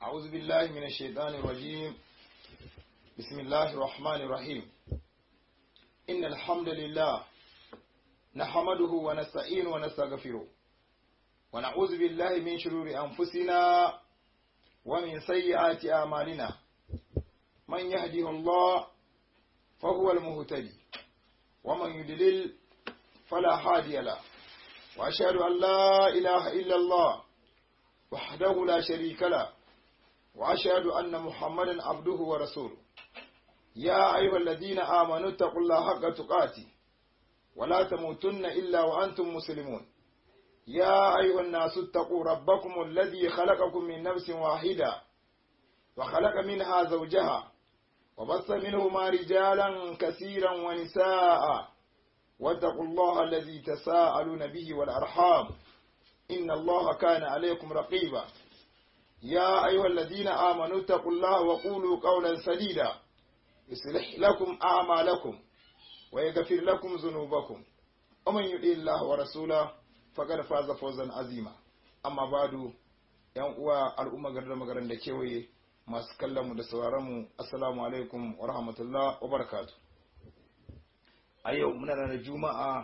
أعوذ بالله من الشيطان الرجيم بسم الله الرحمن الرحيم إن الحمد لله نحمده ونستعين ونستغفره ونعوذ بالله من شرور أنفسنا ومن سيئات أعمالنا من يهده الله فهو المهتدي ومن يدلل فلا هادي له وأشهد أن لا إله إلا الله وحده لا شريك له وأشهد أن محمدا عبده ورسوله يا أيها الذين آمنوا اتقوا الله حق تقاته ولا تموتن إلا وأنتم مسلمون يا أيها الناس اتقوا ربكم الذي خلقكم من نفس واحدة وخلق منها زوجها وبث منهما رجالا كثيرا ونساء واتقوا الله الذي تساءلون به والأرحام إن الله كان عليكم رقيبا يا أيها الذين آمنوا اتقوا الله وقولوا قولا سديدا يصلح لكم أعمالكم ويغفر لكم ذنوبكم ومن يطع الله ورسوله فقد فاز فوزا عظيما أما بعد yan uwa al'umma garin magaran da kewaye masu kallon mu da sauraron mu assalamu alaikum wa rahmatullah wa barakatuh a yau muna ranar juma'a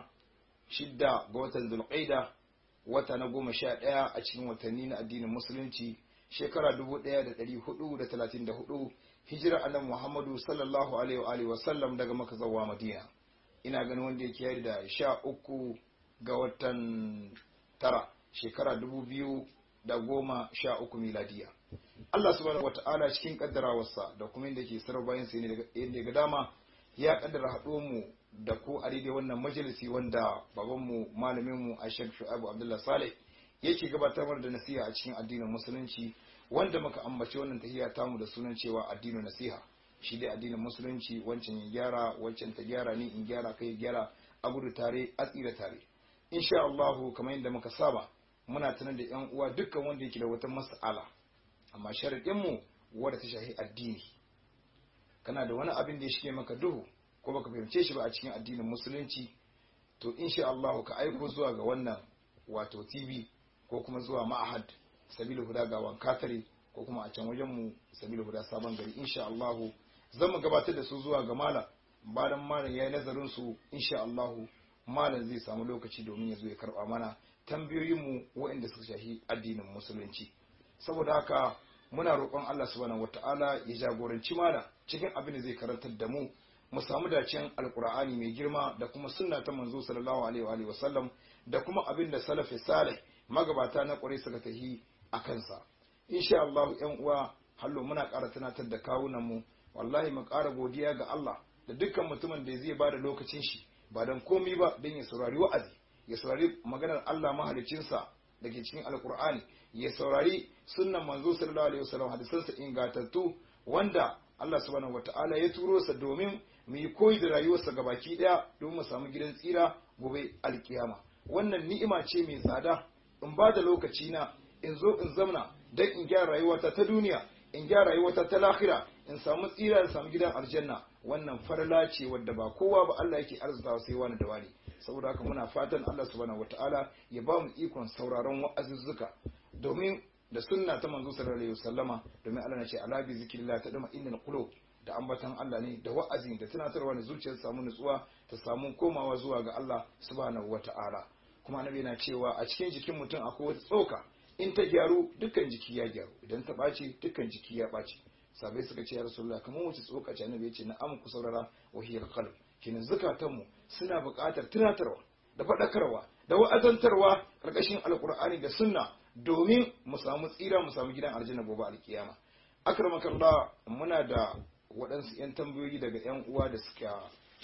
shidda ga watan zulqaida wata na goma sha ɗaya a cikin watanni na addinin musulunci shekara dubu ɗaya da ɗari hudu da talatin da hudu hijira annabi muhammadu sallallahu alaihi wa alihi wasallam daga maka zawa madina ina ganin wanda yake yari da sha uku ga watan tara shekara dubu biyu da goma sha uku miladiya Allah subhanahu wa ta'ala cikin kaddarawarsa da kuma inda ke sarar bayan sai ne yadda ga dama ya kaddara haɗo mu da ku a daidai wannan majalisi wanda babanmu malaminmu a shek shu'abu abdullah saleh yake gabatar da nasiha a cikin addinin musulunci wanda muka ambaci wannan tahiya tamu da sunan cewa addinin nasiha shi dai addinin musulunci wancan ya gyara wancan ta gyara ni in gyara kai gyara a gudu tare a tsira tare insha Allah kamar yadda muka saba muna tunar da yan uwa dukkan wanda yake da wata mas'ala amma sharadin mu wanda ta shahi addini kana da wani abin da ya shige maka duhu ko baka fahimce shi ba a cikin addinin musulunci to insha Allah ka aiko zuwa ga wannan wato TV ko kuma zuwa ma'ahad sabilu huda ga wankatare ko kuma a can wajen mu sabilu huda sabon gari insha Allah zan mu gabatar da su zuwa ga malam bayan malam yayi nazarin su insha Allah malam zai samu lokaci domin ya zo ya karba mana tambayoyin mu waɗanda suka shafi addinin musulunci saboda haka muna roƙon Allah subhanahu wataala ya jagoranci malam cikin abin da zai karantar da mu mu samu dacen alkur'ani mai girma da kuma sunna ta manzo sallallahu alaihi wa sallam da kuma abin da salafi salih magabata na kwarai suka tahi a kansa insha Allah ƴan uwa hallo muna ƙara tunatar da kawunan mu wallahi mu ƙara godiya ga Allah da dukkan mutumin da zai bada lokacin shi ba dan komai ba dan ya saurari wa'azi ya saurari maganar Allah mahaliccinsa da ke cikin alkur'ani ya saurari sunnan manzo sallallahu alaihi wasallam hadisansa ingantattu wanda Allah subhanahu wata'ala ya turo sa domin mu yi koyi da rayuwarsa gabaki daya domin mu samu gidan tsira gobe alkiyama wannan ni'ima ce mai tsada in ba da lokaci na in zo in zamna dan in gyara rayuwata ta duniya in gyara rayuwata ta lahira in samu tsira in samu gidan aljanna wannan farla ce wadda ba kowa ba Allah yake arzikawa sai wani da wani saboda haka muna fatan Allah subhanahu wata'ala ya ba mu ikon sauraron wa'azuzzuka domin da sunna ta manzo sallallahu alaihi wasallama domin Allah na ce ala bi zikrillah ta dama innal qulub da ambatan Allah ne da wa'azi da tunatarwa da zuciyar samu nutsuwa ta samu komawa zuwa ga Allah subhanahu wata'ala kuma annabi na cewa a cikin jikin mutum akwai wata tsoka in ta gyaru dukkan jiki ya gyaru idan ta ɓaci dukkan jiki ya ɓaci sabai suka ce ya rasulullah kamar wace tsoka ce annabi ya ce na'am ku saurara wahiyar qalb kenan zukatanmu suna buƙatar tunatarwa da faɗakarwa da wa'azantarwa ƙarƙashin alƙur'ani da sunna domin mu samu tsira mu samu gidan aljanna gobe alkiyama akramakallah muna da waɗansu 'yan tambayoyi daga 'yan uwa da suka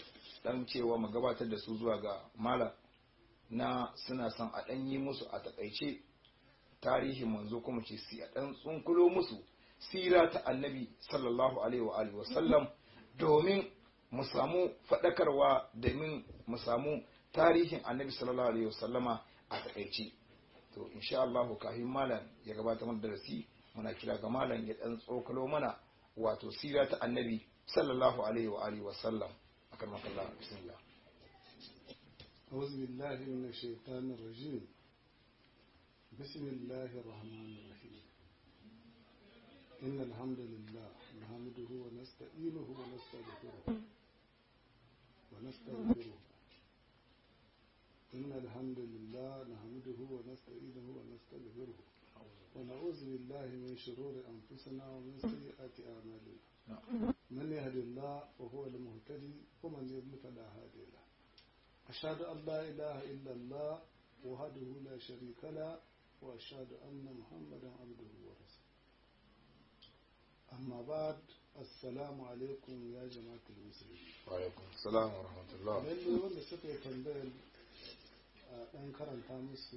dan cewa mu gabatar da su zuwa ga mala na suna son a ɗan yi musu a taƙaice tarihin manzo kuma ce si a ɗan tsunkulo musu sira ta annabi sallallahu alaihi wa alihi wasallam domin mu samu faɗakarwa domin mu samu tarihin annabi sallallahu alaihi wasallama a taƙaice to insha Allah kafin malam ya gabata mana darasi muna kira ga malam ya dan tsokalo mana wato sira ta annabi sallallahu alaihi wa alihi wa sallam akan makalla bismillah أعوذ بالله من الشيطان الرجيم بسم الله الرحمن الرحيم إن الحمد لله نحمده ونستعينه ونستغفره ونستغفره إن الحمد لله نحمده ونستعينه ونستغفره ونعوذ بالله من شرور أنفسنا ومن سيئات أعمالنا من يهد الله وهو المهتدي ومن يضلل فلا هادي له أشهد أن لا إله إلا الله وحده لا شريك له وأشهد أن محمدا عبده ورسوله أما بعد السلام عليكم يا جماعة المسلمين وعليكم السلام ورحمة الله lalle wanda suka yi tambayar a ɗan karanta musu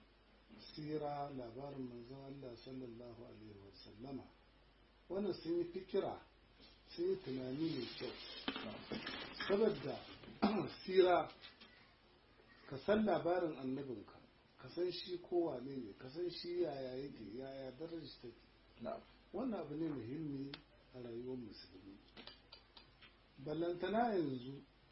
sira labarin manzon Allah sallallahu alaihi wasallama wannan sun yi fikira sun yi tunani mai kyau saboda sira ka san labarin annabinka ka san shi kowane ne ka san shi yaya yake yaya darajar take na'am wannan abu ne muhimmi a rayuwar musulmi ballantana yanzu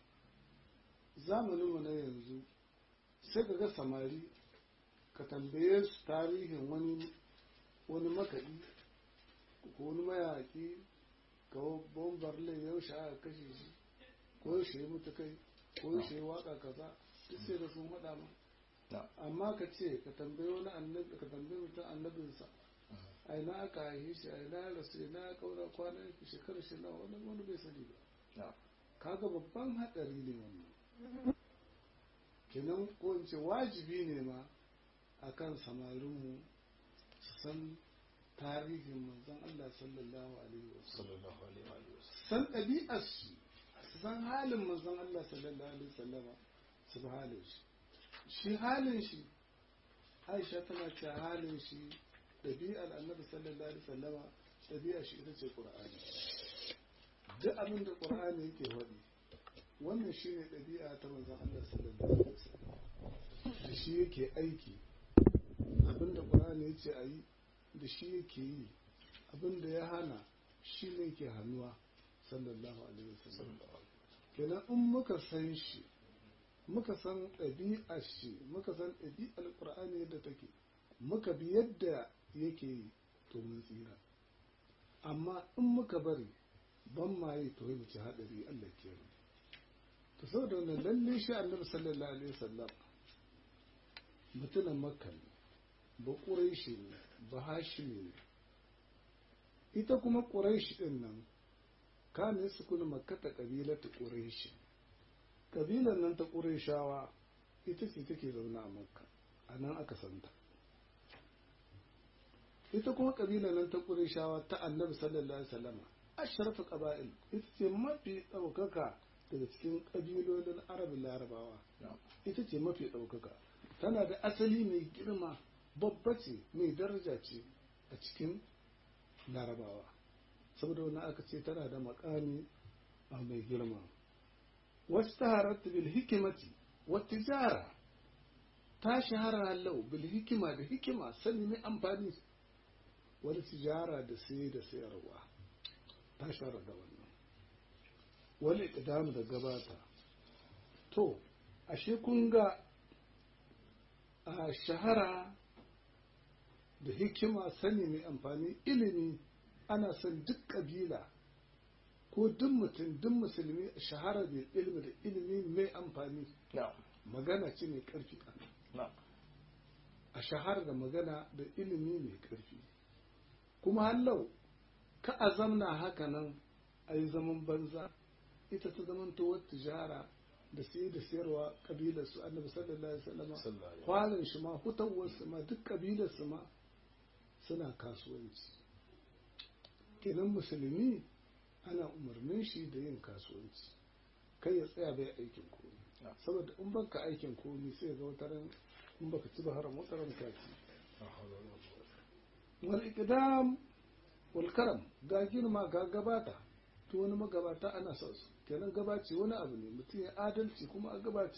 zamaninmu na yanzu sai ka ga samari ka tambaye su tarihin wani wani makaɗi ko wani mayaƙi ga bombar lai yaushe aka kashe shi ko yaushe ya mutu kai ko yaushe ya waka kaza duk sai da sun faɗa ma na'am amma ka ce ka tambayi wani annabi ka tambayi mutum annabinsa a ina aka haife shi a ina ya rasu ina ya kaura kwanan shi shekarar shi nawa wani wani bai sani ba na'am kaga babban haɗari ne wannan kenan ko in ce wajibi ne ma akan samarinmu su san tarihin manzon Allah sallallahu alaihi wasallam sallallahu alaihi wa alihi wasallam san ɗabi'ar su su san halin manzon Allah sallallahu alaihi wasallama su bi halin shi shi halin shi Aisha tana ce halin shi ɗabi'ar Annabi sallallahu alaihi wasallama ɗabi'ar shi ita ce Qur'ani duk abin da Qur'ani yake faɗi wannan shine ɗabi'a ta manzon Allah sallallahu alaihi wasallam da shi yake aiki abin da Qur'ani yace a yi da shi yake yi abin da ya hana shi ne yake hannuwa sallallahu alaihi wasallam kenan in muka san shi muka san ɗabi'ar shi muka san ɗabi'ar ƙur'ani yadda take muka bi yadda yake yi to mun tsira amma in muka bari ban ma yi to yi ci haɗari Allah ke yi to saboda wannan lalle shi annabi sallallahu alaihi wasallam mutumin makka ne ba ƙuraishi ne ba hashimi ne ita kuma ƙuraishi ɗin nan kane su kuna makkata ƙabilar ta ƙuraishi ƙabilar nan ta ƙuraishawa ita ce take zaune a makka a nan aka santa ita kuma ƙabilar nan ta ƙuraishawa ta annabi sallallahu alaihi wasallama ashrafu qaba'il ita ce mafi ɗaukaka daga cikin ƙabilolin arabin larabawa na'am ita ce mafi ɗaukaka tana da asali mai girma babba ce mai daraja ce a cikin larabawa saboda wani aka ce tana da makami a mai girma wasu ta bil hikimati wata tijara ta shahara lau bil hikima da hikima sani mai amfani wani tijara da sai da sayarwa ta shahara da wannan wani ƙidamu da gabata to ashe kun ga a shahara da hikima sani mai amfani ilimi ana son duk ƙabila ko duk mutum duk musulmi shahara da ilimi da ilimi mai amfani na'am magana ce mai ƙarfi na'am a shahara da magana da ilimi mai ƙarfi kuma hallau ka a zamna haka nan a yi zaman banza ita ta zaman towar tijara da sai da sayarwa ƙabilar su annabi sallallahu alaihi wasallam sallallahu alaihi kwanan shi ma hutawar su ma duk ƙabilar su ma suna kasuwanci kenan musulmi ana umarnin shi da yin kasuwanci kai ya tsaya bai aikin komi Yeah. saboda in baka aikin komi sai ga wataran in baka ci ba haram wataran ka ci la hawla wala quwwata wal iqdam wal karam ga girma ga gabata to wani magabata ana son su kenan gabaci wani abu ne mutum ya adalci kuma a gabace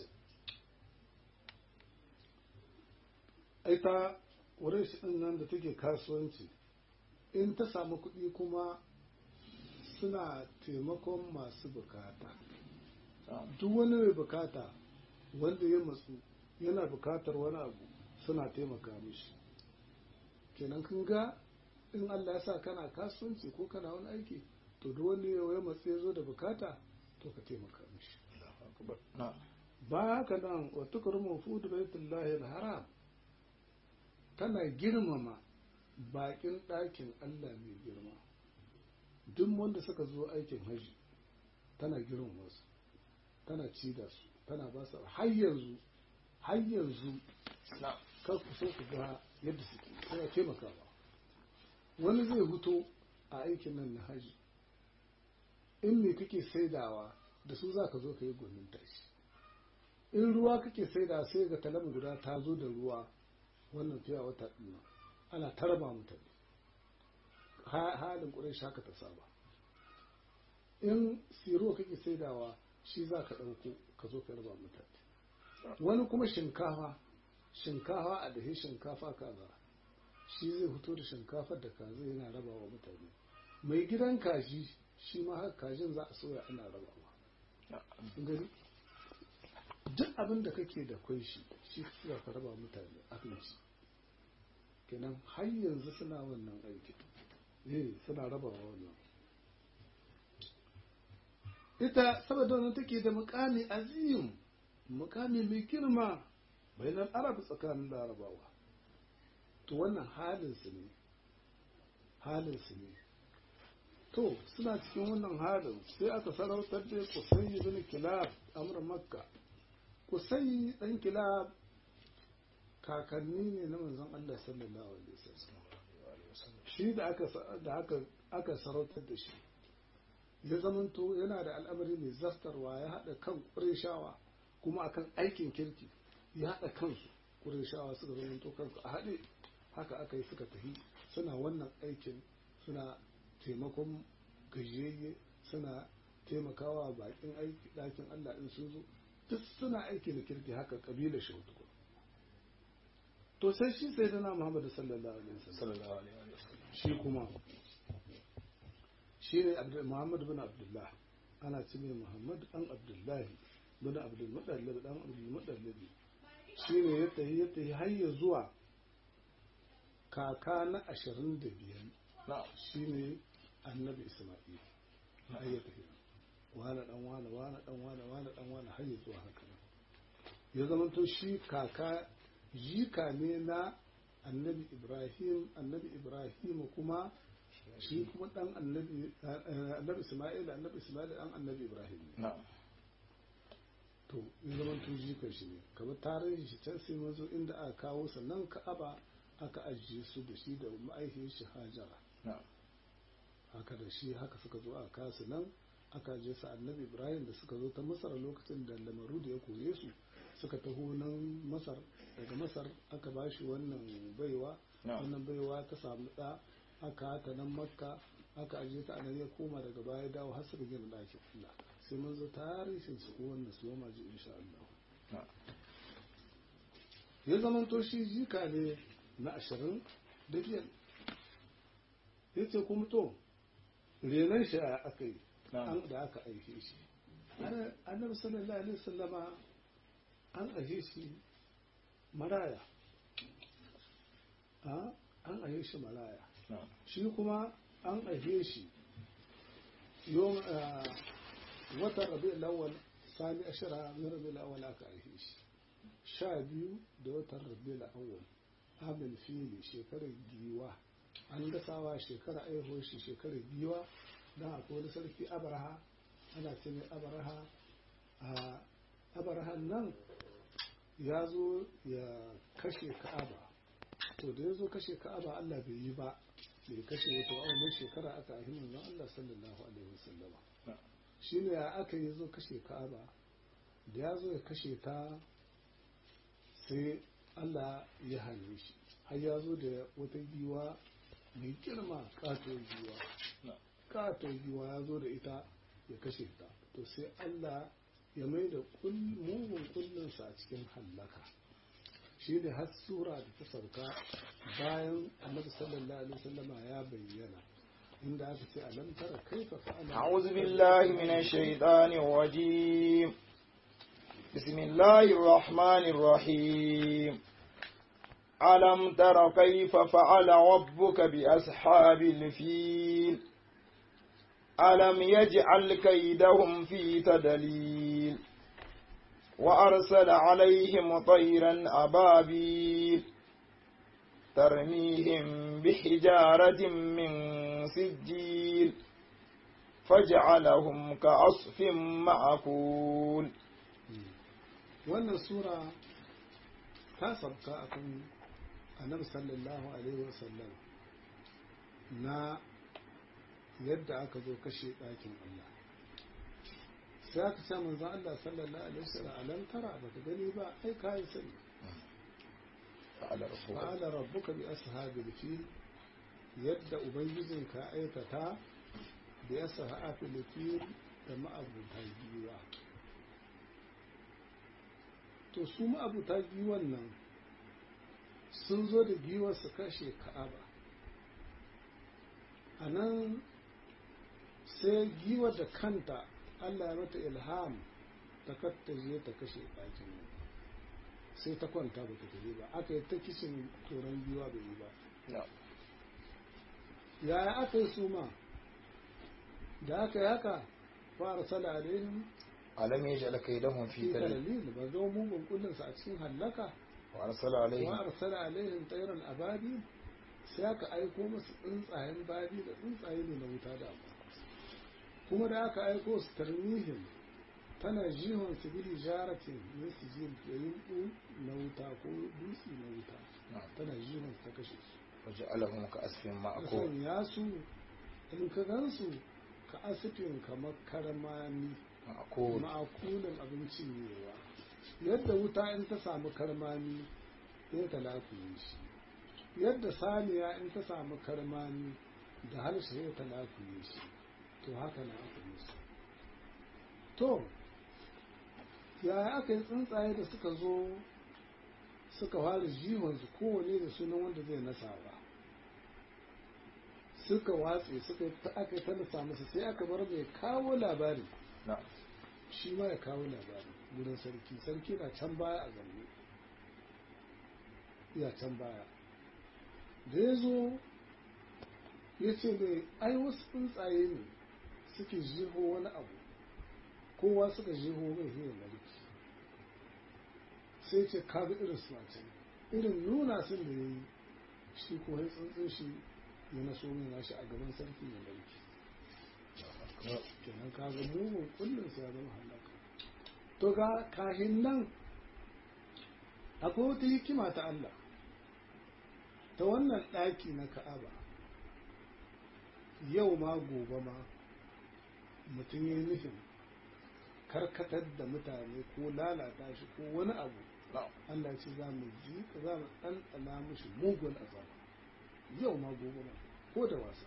ai ta wurin shi din nan da take kasuwanci in ta samu kuɗi kuma suna taimakon masu bukata na'am duk wani mai bukata wanda ya matsu yana bukatar wani abu suna taimaka mishi kenan kun ga in Allah ya sa kana kasuwanci ko kana wani aiki to duk wani ya matsi ya zo da bukata to ka taimaka mishi na'am ba haka nan wa tukrimu fi baitullahi al-haram tana girmama bakin ɗakin Allah mai girma duk wanda suka zo aikin haji tana girmama su tana ci da su tana ba su har yanzu har yanzu na'am kar ku so ku ga yadda suke tana taimakawa wani zai huto a aikin nan na haji in me kake saidawa da su za ka zo ka yi gwanin tashi in ruwa kake saidawa sai ga talam guda ta zo da ruwa wannan fiya wata ɗina ana tarba mutane Ha- halin ƙurai shaka ta saba in siro kake saidawa shi za ka ɗauko ka zo ka raba mutane wani kuma shinkafa shinkafa a dahe shinkafa kaza shi zai fito da shinkafar da kaza yana raba wa mutane mai gidan kaji shi ma haka kajin za a soya ana rabawa Kun gani duk abin da kake da kwai shi shi za ka raba mutane abinci kenan har yanzu suna wannan aiki eh suna rabawa wannan ita saboda wannan take da mukami azim mukami mai girma bainar arab tsakanin larabawa to wannan halinsu ne halinsu ne to suna cikin wannan halin sai aka sarautar da kusai bin kilab amur makka kusai dan kilab kakanni ne na manzon Allah sallallahu alaihi wasallam shi da aka da aka aka sarautar da shi ya zamanto yana da al'amari mai zartarwa ya haɗa kan ƙureshawa kuma akan aikin kirki ya haɗa kansu ƙureshawa suka zamanto kansu a haɗe haka aka yi suka tafi suna wannan aikin suna taimakon gajiyayye suna taimakawa bakin aiki ɗakin Allah in sun zo duk suna aiki da kirki haka ƙabilar shi to sai shi sai dana Muhammadu sallallahu alaihi wasallam sallallahu alaihi wasallam shi kuma shi ne Muhammad bin Abdullah ana ce mai Muhammad dan Abdullahi bin Abdul Muttalib dan Abdul Muttalib shi ne ya tafi ya tafi har ya zuwa kaka na ashirin da biyar na'am shi ne annabi Isma'il har ya tafi wane dan wane wane dan wane wane dan wane har ya zuwa haka nan ya zamanto shi kaka jika ne na annabi Ibrahim annabi Ibrahim kuma shi kuma dan annabi annabi Isma'il annabi Isma'il dan annabi Ibrahim ne na'am to in zaman to jikan shi ne kamar tarihin shi can sai mun zo inda aka kawo sannan Ka'aba aka ajiye su da shi da ma'aikiyar shi Hajara na'am haka da shi haka suka zo aka kawo su nan aka ajiye su annabi Ibrahim da suka zo ta Masar lokacin da lamaru da ya kore su suka taho nan Masar daga Masar aka ba shi wannan baiwa na'am wannan baiwa ta samu ɗa aka haka nan makka aka ajiye ta anan ya koma daga baya dawo har suka gina ɗakin Allah sai mun zo tarihin su ko wannan su ma ji insha Allah na'am ya zama to shi jika ne na ashirin da biyar ya ce kuma to renon shi a aka yi na'am an da aka aike shi Ana- annabi sallallahu alaihi wasallama an aike shi maraya a an aike shi maraya na'am shi kuma an aike shi yau watan rabi lawal sani ashira na rabi lawal aka aike shi sha biyu da watan rabi lawal amin fili shekarar giwa an gasawa shekara aihuwar shi shekarar giwa don akwai wani sarki abraha ana ce mai abraha a abrahan nan ya zo ya kashe ka'aba to da ya zo kashe ka'aba allah bai yi ba bai kashe wato a wannan shekara aka ahi manzon allah sallallahu alaihi wasallama na'am shine ya aka yi zo kashe ka'aba da ya zo ya kashe ta sai Allah ya hane shi har ya zo da wata giwa mai girma katon giwa na'am katon giwa ya zo da ita ya kashe ta to sai Allah ya mai da kul- mugun kullinsa a cikin hallaka shi ne har sura da ta sauka bayan annabi sallallahu alaihi wasallama ya bayyana inda aka ce alam tara kaifa fa'ala أعوذ بالله من الشيطان الرجيم بسم الله الرحمن الرحيم ألم تر كيف فعل ربك بأصحاب الفيل ألم يجعل كيدهم في تدليل وأرسل عليهم طيرا أبابيل ترميهم بحجارة من سجيل فجعلهم كعصف معقول wannan sura ta sabka akan annabi sallallahu alaihi wasallam na yadda aka zo kashe ɗakin Allah sai aka ce manzon Allah sallallahu alaihi wasallam alam tara baka gani ba ai kai sani fa'ala rabbuka bi ashabil fil yadda ubangijinka aikata bi ashabil fil da ma'abuta giwa to su ma'abuta giwan nan sun zo da giwar su kashe ka'aba a nan sai giwar da kanta allah ya mata ilham ta kattaje ta kashe ɗakin sai ta kwanta ba ta tafi ba aka yi ta kishin turan giwa bai yi ba yaya aka yi suma da aka yi haka fara sala alaihim alam yaj'al kaydahum fi fi tadlil dalil ba zo mugun kullinsa a cikin hallaka wa arsala alaihim wa arsala alaihim tayran ababi sai aka aiko musu tsuntsayen babi da tsuntsaye ne na wuta da kuma da aka aiko su tarmihim tana jihon su bili jaratin min su jin yayin na wuta ko dutse na wuta tana jihon su ta kashe su waja'alahum ka asfin ka ma'qul sanya su in ka gansu ka asifin kamar karmami ma'qul ma'akulin abinci newa yadda wuta in ta samu karmami sai ta lafiye shi yadda saniya in ta samu karmami da harshe sai ta lafiye shi to haka na aka musu to yaya aka yi tsuntsaye da suka zo suka fara jihonsu kowane da sunan wanda zai nasawa suka watse suka yi ta aka yi ta nasa masa sai aka bar mai kawo labari na'am shi ma ya kawo labari wurin sarki sarki na can baya a zanne ya can baya da ya zo ya ce mai ai wasu tsuntsaye ne suke jiho wani abu kowa suka jiho mai hiyar narki sai ce kaga irin su a can irin nuna sun da ya yi shi ko ya tsuntsun shi ya naso mai nashi a gaban sarki ya narki kenan kaga mugun kullum sai ya zama halaka to ga kahin nan akwai wata hikima ta Allah ta wannan ɗaki na Ka'aba yau ma gobe ma mutum ya yi nufin karkatar da mutane ko lalata shi ko wani abu na'am Allah ce za mu ji za mu ɗanɗana mushi mugun azaba yau ma gobe ma ko da wasa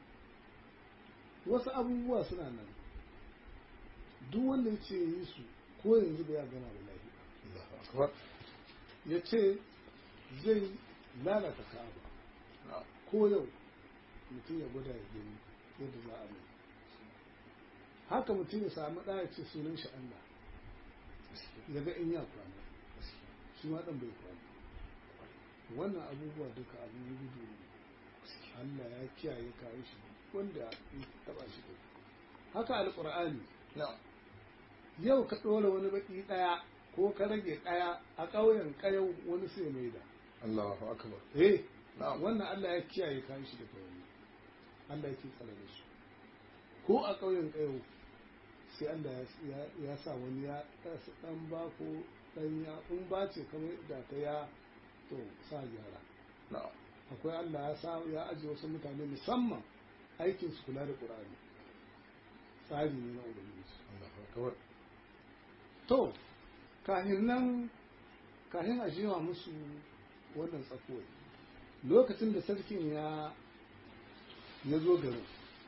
wasu abubuwa suna nan duk wanda ya ce yi su ko yanzu ba ya gama da lafiya Allahu akbar ya ce zai lalata ka'aba na'am ko yau mutum ya gwada ya gani yadda za a mai haka mutum ya samu ɗaya ce sunan shi Allah ya ga in ya kwana shi ma ɗan bai kwana wannan abubuwa duka abin gudu ne Allah ya kiyaye kayan shi wanda ya taɓa shi da haka alƙur'ani na'am yau ka ɗora wani baƙi ɗaya ko ka rage ɗaya a ƙauyen ƙayau wani sai mai da Allahu akbar eh na'am wannan Allah ya kiyaye kayan shi daga wani Allah yake tsare da su ko a ƙauyen ƙayo sai Allah ya- ya- ya sa wani ya ɗasa ɗan ba ko ɗan ya in ba ce kamar da ta ya to sa gyara na'am akwai Allah ya sa ya ajiye wasu mutane musamman aikin su kula da Qur'ani tsari ne na ubangiji Allahu akbar to kahin nan kahin a jiwa musu wannan tsakuwar lokacin da sarkin ya ya zo garin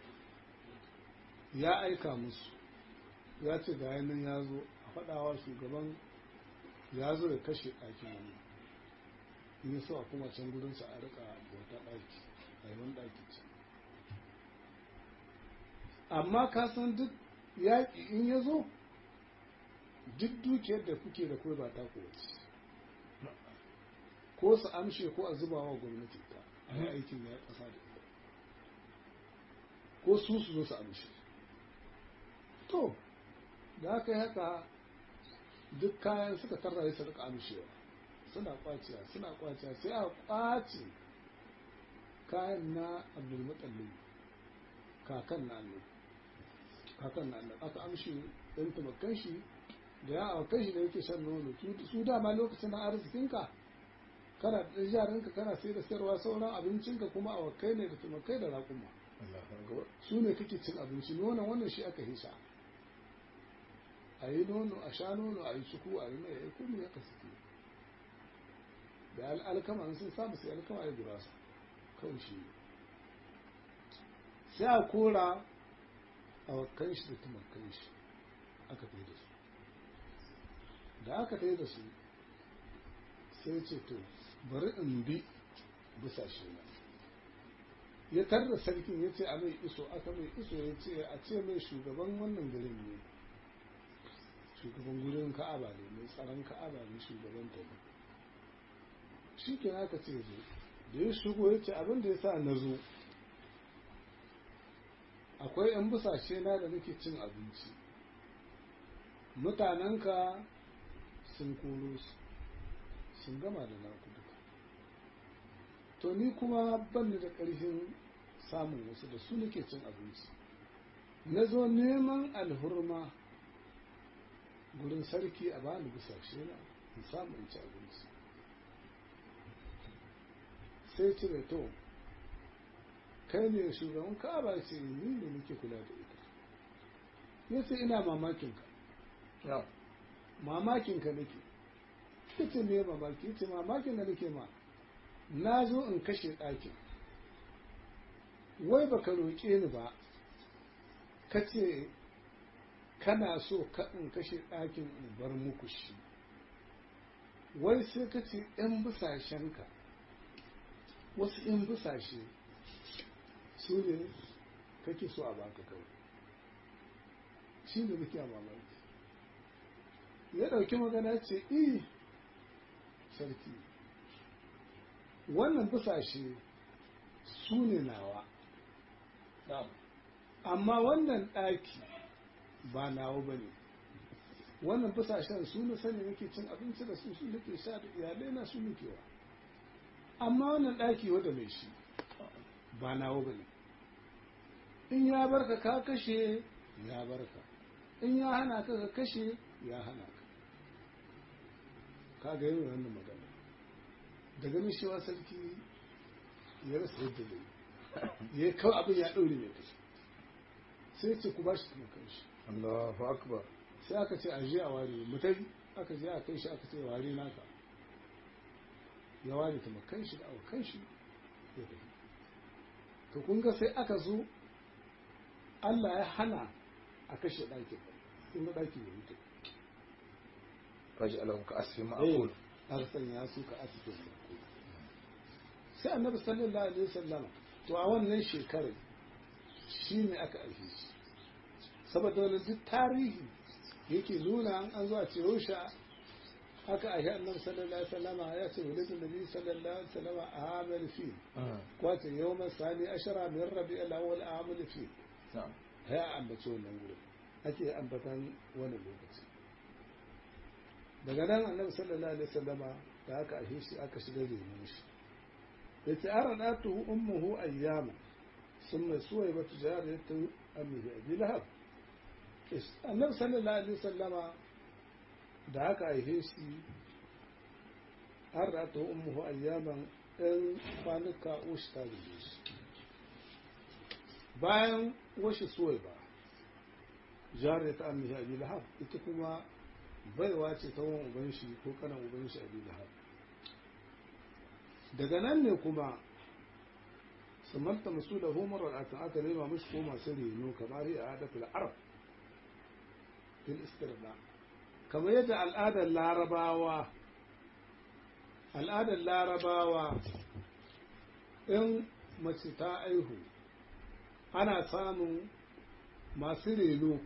ya aika musu ya ce ga yanin ya zo a faɗawa shugaban ya zo ya kashe ɗakin wani in ya so a kuma can gudunsa a rika bauta ɗaki a yi wani ɗaki can amma ka san duk yaƙi in ya zo duk dukiyar da kuke da kai ba ta kowace ko su amshe ko a zuba wa gwamnati ta a yi aikin ya ƙasa da ita ko su su zo su amshe to da aka yi haka duk kayan suka tarra su rika amshewa suna kwaciya suna kwaciya sai a kwace kayan na abdulmutallin kakan na annabi kakan na annabi aka amshi ɗan tumakan shi da ya aukan shi da yake shan nono su dama lokacin na arzikinka kana da jarinka kana sai da sayarwa sauran abincinka kuma awakai ne da tumakai da raƙuma su ne kake cin abinci nonon wannan shi aka hisa a yi nono a sha nono a yi suku a yi mai ya kuma ya kasu da al'alkama sun samu sai alkama ya gurasa kawai shi sai a kora a wakan shi da tumakan shi aka fi da su da aka fi da su sai ce to bari in bi bisa shi na ya tarda sarkin ya ce a mai iso aka mai iso ya ce a ce mai shugaban wannan garin ne shugaban gurin ka'aba ne mai tsaron ka'aba ne shugaban ta ne shi ke aka ce zo da ya shigo ya ce abin da ya sa na zo akwai 'yan busashe na da nake cin abinci mutanenka sun koro su sun gama da naku duka to ni kuma ban da ƙarfin samun wasu da su nake cin abinci na zo neman alhurma gurin sarki a bani busashe na in samu in ci abinci sai ce da to kai ne shugaban ka'aba ce ni ne nake kula da ita ya ce ina mamakin ka mamakin ka nake ya ce me mamaki ya ce mamakin da nake ma na zo in kashe ɗakin wai baka roƙe ni ba ka ce kana so ka in kashe ɗakin in bar muku shi wai sai ka ce ‘yan busashenka wasu ‘yan busashe su ne kake so a baka kawai shi ne muke mamaki ya ɗauki magana ce i sarki wannan busashe su ne nawa amma wannan ɗaki ba nawa ba ne wannan busashen su na sani nake cin abinci da su su nake sha da iyalai na su nake wa amma wannan ɗaki wanda mai shi ba nawa ba ne in ya barka ka kashe ya barka in ya hana ka ka kashe ya hana ka ka ga yin wannan magana da ganin shewa sarki ya rasa yadda zai ya kawo abin ya ɗaure mai kashe sai ce ku ba shi kuma kanshi Allahu akbar sai aka ce a je a ware mutai aka je a kai shi aka ce ware naka ya ware ta makan shi da awakan shi ya tafi to kun ga sai aka zo Allah ya hana a kashe ɗakin kun ga ɗakin ya mutu faji alahum ka asfi ma eh aqul aka sanya su ka asikin sai annabi sallallahu alaihi wasallam to a wannan shekarar shi ne aka aike shi saboda wani duk tarihi yake nuna an an zuwa ce rusha aka aiki annabi sallallahu alaihi wasallama ya ce wulidin nabi sallallahu alaihi wasallama a amal fi kwace yawman sani ashara min rabi al-awwal amal fi na'am ya ambaci wannan gurin ake ambatan wani lokaci daga nan annabi sallallahu alaihi wasallama da aka aike shi aka shiga renon shi yace aradatu ummuhu ayyama ثم سويبة جارية أمه أبي لهب النبي صلى الله عليه وسلم da aka aihe shi har da ta ummuhu ayyaman ɗan kwanuka ushi ta guje shi bayan washi suwai ba jariya ta ammihi abi lahab ita kuma baiwa ce ta wani uban shi ko kanan uban shi abi lahab daga nan ne kuma ثمرت مسؤوله مرة aka nema mishi ko masu reno kamar yi a fil arab fil istirna kamar yadda al'adar larabawa al'adar larabawa in mace ta aihu ana samun masu reno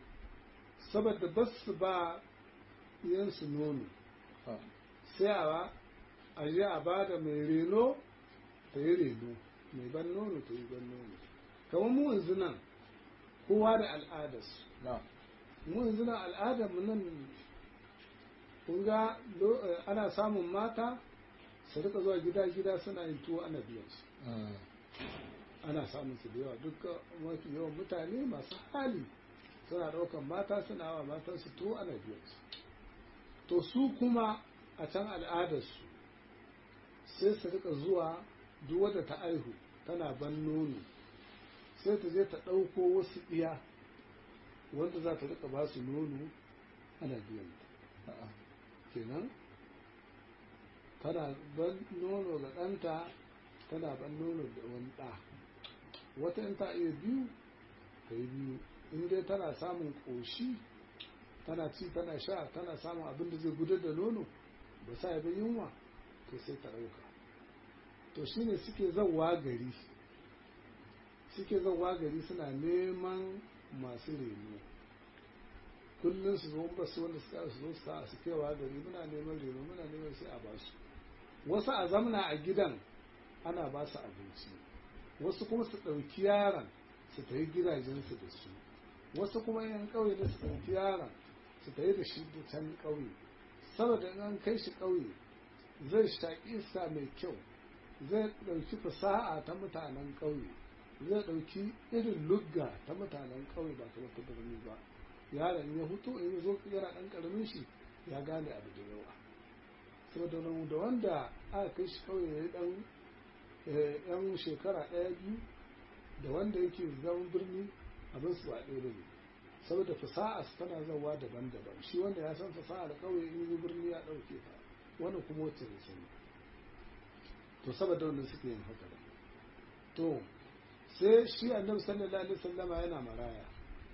saboda ba su ba yansu nono sai a a je a ba da mai reno ta yi reno mai ban nono ta yi ban nono kamar mu yanzu nan kowa da al'adarsu na mu yanzu nan al'adar mu nan kun ga lo- eh, ana samun mata su rika zuwa gida-gida suna yin tuwo ana biyan su ana samun su da yawa duk mafi yawan mutane masu hali suna ɗaukan mata suna wa matan su tuwo ana biyan su to su kuma a can al'adarsu sai su rika zuwa duk wadda ta aihu tana ban nono sai ta je ta ɗauko wasu ɗiya wanda za ta rika ba su nono ana biyan ta kenan tana ban nono ga ɗanta tana ban nono da wani ɗa wata in ta iya biyu ta yi biyu in dai tana samun ƙoshi tana ci tana sha tana samun abin da zai gudar da nono ba sa yabi yunwa to sai ta ɗauka to shine suke zauwa gari suke zauwa gari suna neman masu reno kullum su zo ba su wanda suka su zo su sa su kewa gari muna neman reno muna neman sai a basu wasu a zamna a gidan ana ba su abinci wasu kuma su ɗauki yaron su tafi gidajensu da su wasu kuma yan ƙauye da su ɗauki yaron su tafi da shi da can ƙauye saboda in an kai shi ƙauye zai shaƙi iska mai kyau zai ɗauki fasaha ta mutanen ƙauye zai ɗauki irin lugga ta mutanen ƙauye ba kamar ta birni ba yaron ya hutu in ya zo yana ɗan ƙaramin shi ya gane abu da yawa saboda nan da wanda aka kai shi ƙauye ya yi ɗan yan shekara ɗaya biyu da wanda yake zaman birni abin su ba ɗaya ba ne saboda fasaha tana zawa daban-daban shi wanda ya san fasaha da ƙauye in yi birni ya ɗauke ta wani kuma wacce da sani to saboda wannan suke yin haka da to sai shi annabi sallallahu alaihi wasallama yana maraya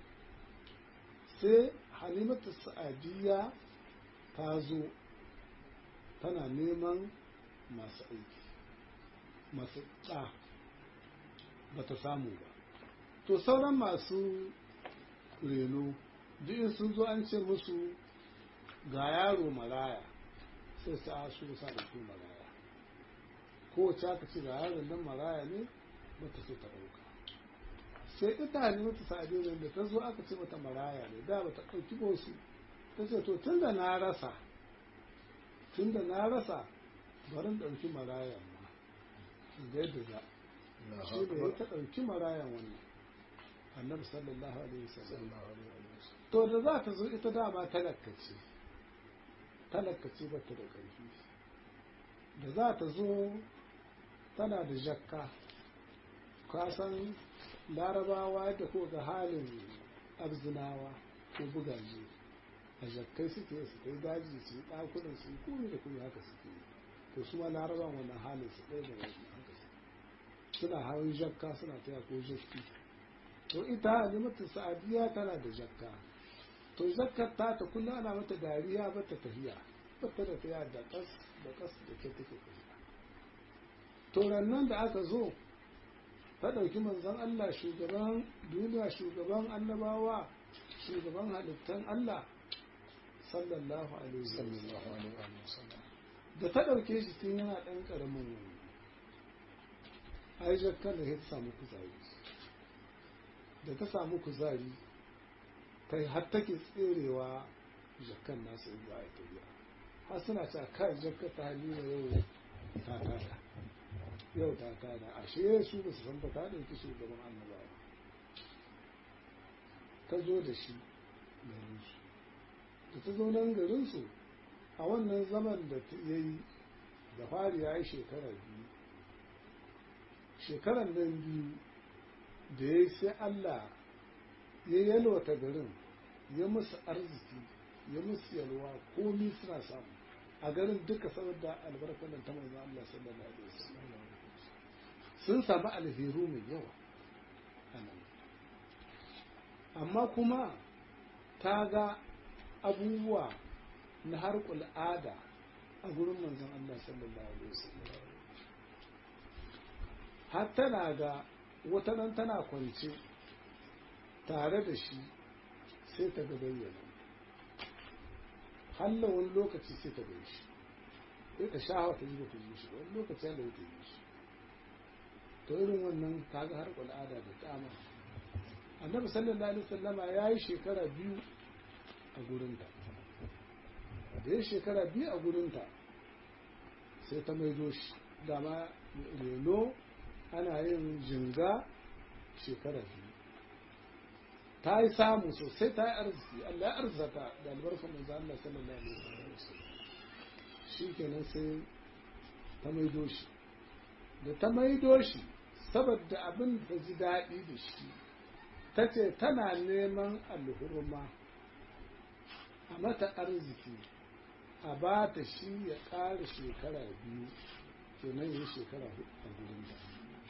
sai halimatu sa'adiyya ta zo tana neman masu aiki masu ɗa ba ta samu ba to sauran masu reno duk in sun zo an ce musu ga yaro maraya sai su a su sa da su maraya kowace aka ce ga yaron nan maraya ne ba ta so ta ɗauka sai ita ne mata sa'adu ne da ta zo aka ce mata maraya ne da ba ta ɗauki wasu ta ce to tun da na rasa tun da na rasa barin ɗauki marayan ma ga yadda za shi ne ya ta ɗauki marayan wannan annabi sallallahu alaihi wasallam to da za ta zo ita dama talakace talakace ba ta da ƙarfi da za ta zo tana da jakka kasan larabawa yadda ko ga halin abzinawa ko bugaje a jakkai suke su kai daji su yi ɗakunan su yi kuri da kuma haka suke yi to su ma larabawan wannan halin su ɗaya da wani haka su suna hawan jakka suna taya ko jakki to ita halimatu sa'adiya tana da jakka to zakkar ta ta kullum ana mata dariya ba ta tafiya ba ta da tafiya da kas da kas da ke take tafiya to nan da aka zo ta ɗauki manzon Allah shugaban duniya shugaban annabawa shugaban halittan Allah sallallahu alaihi wasallam da ta ɗauke shi tun yana ɗan ƙaramin wani ai jakkan da ta samu kuzari da ta samu kuzari ta har take tserewa jakkan nasu in za a yi tafiya har suna cewa kai jakka ta halima yau ta tada yau ta tada ashe su ba su san ba ta ɗauki shugaban annabawa ta zo da shi garinsu da ta zo nan garinsu a wannan zaman da ya yi da fari ya yi shekara biyu shekaran nan biyu da ya yi sai Allah ya yalwata garin ya musu arziki ya musu yalwa komi suna samu a garin duka saboda albarkar nan ta manzo Allah sallallahu alaihi wasallam sun samu alheru mai yawa amma kuma ta ga abubuwa na harkul ada a gurin manzon Allah sallallahu alaihi wasallam har tana ga wata nan tana kwance tare da shi sai ta ga bayyana halla wani lokaci sai ta gai shi sai ka sha wata ji ta yi shi wani lokaci da ta yi shi to irin wannan kaga har al'ada da dama annabi sallallahu alaihi wasallama ya yi shekara biyu a gurinta da ya shekara biyu a gurinta sai ta maido shi dama reno ana yin jinga shekara biyu ta yi samu sosai ta yi arziki Allah ya arzata da albarkar manzo Allah sallallahu alaihi wasallam shi kenan sai ta maido shi da ta maido shi saboda abin da ji daɗi da shi ta ce tana neman alhurma a mata arziki a ba ta shi ya ƙara shekara biyu kenan yi shekara hudu a gurin da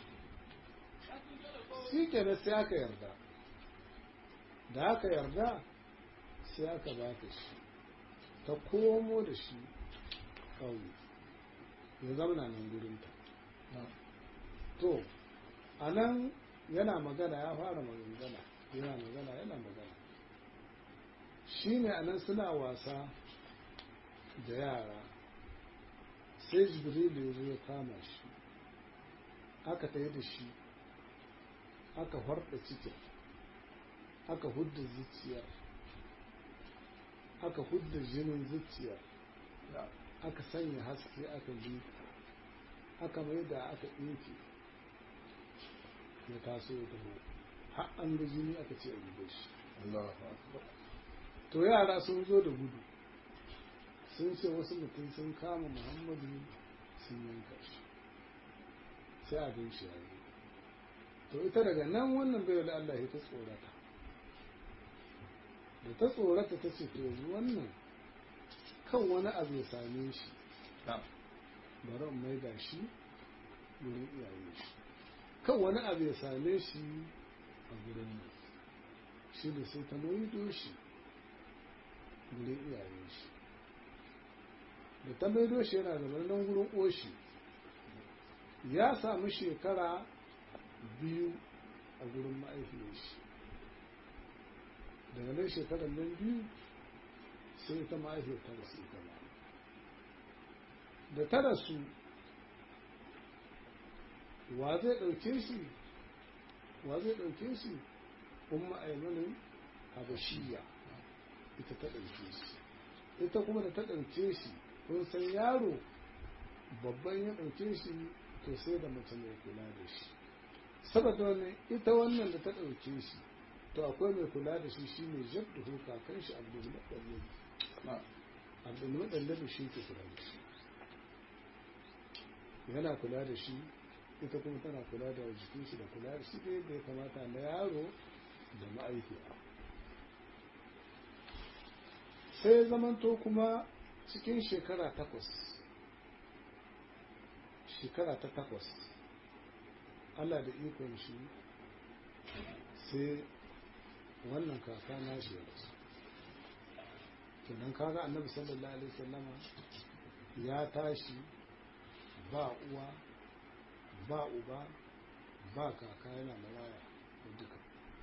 shi kenan sai aka yarda da aka yarda sai aka ba ta shi ta komo da shi ƙauye ya zamana nan gurinta to a nan yana magana ya fara magana yana magana yana magana shi ne a nan suna wasa da yara sai jibrilu ya zo ya kama shi aka tayi da shi aka harda cikin aka hudda zuciyar aka hudda jinin zuciyar aka sanya haske aka liƙa aka mai da aka ɗinke ya taso ya taho har an ga jini aka ce a gube shi to yara sun zo da gudu sun ce wasu mutum sun kama muhammadu sun yanka shi sai a gan shi yayi to ita daga nan wannan bai da Allah ya ta tsorata da ta tsorata ta ce to yanzu wannan kan wani abu ya same shi bari in mai da shi wurin iyaye shi kan wani abu ya same shi a gurin nan shi da sai ta maido shi gurin iyaye shi da ta maido shi yana da nan gurin oshi ya samu shekara biyu a gurin ma'aifiyar shi daga nan shekarar nan biyu sai ta ma'aifiyar ta rasu ita ba da ta rasu wa zai ɗauke shi wa zai ɗauke shi umma aimanin habashiya ita ta ɗauke shi ita kuma da ta ɗauke shi kun san yaro babban ya ɗauke shi to sai da mace mai kula da shi saboda wannan ita wannan da ta ɗauke shi to akwai mai kula da shi shine jaddu kakan shi abdul mutallib abdul mutallib shi ke kula da shi yana kula da shi ita kuma tana kula da jikin shi da kula da shi da yadda ya kamata na yaro da ma'aikiya sai zamanto kuma cikin shekara takwas shekara ta takwas Allah da ikon shi sai wannan kaka na shi ya rasu kenan kaga annabi sallallahu alaihi wasallama ya tashi ba uwa ba uba ba kaka yana maraya da duka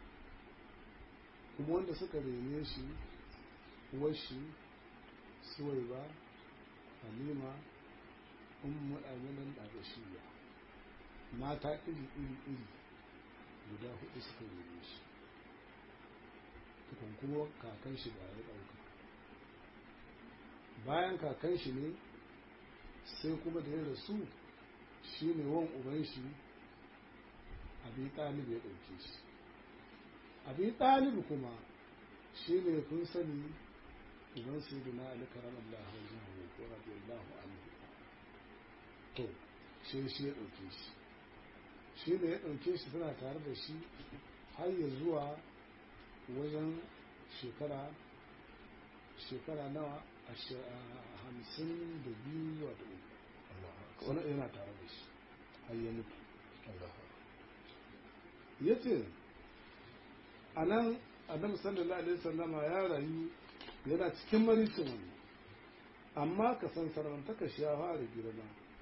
kuma wanda suka rene shi uwar shi suwai ba halima ummu aminan ɗagashiya mata iri iri iri guda hudu suka rene shi tukun kuma kakan shi ba ya ɗauka bayan kakan shi ne sai kuma da ya rasu shi ne wan uban shi abi ɗalib ya ɗauke shi abi ɗalib kuma shi ne kun sani uban sai da na alikarar Allah wajen hau ko radiyallahu anhu to shi shi ya ɗauke shi shi ne ya ɗauke shi suna tare da shi har ya zuwa wajen shekara shekara nawa a hamsin da biyu zuwa da uku wani yana tare da shi har ya mutu ya ce a nan adam sallallahu alaihi sallama ya rayu yana cikin maricin wani amma ka san sarantaka shi ya fara girma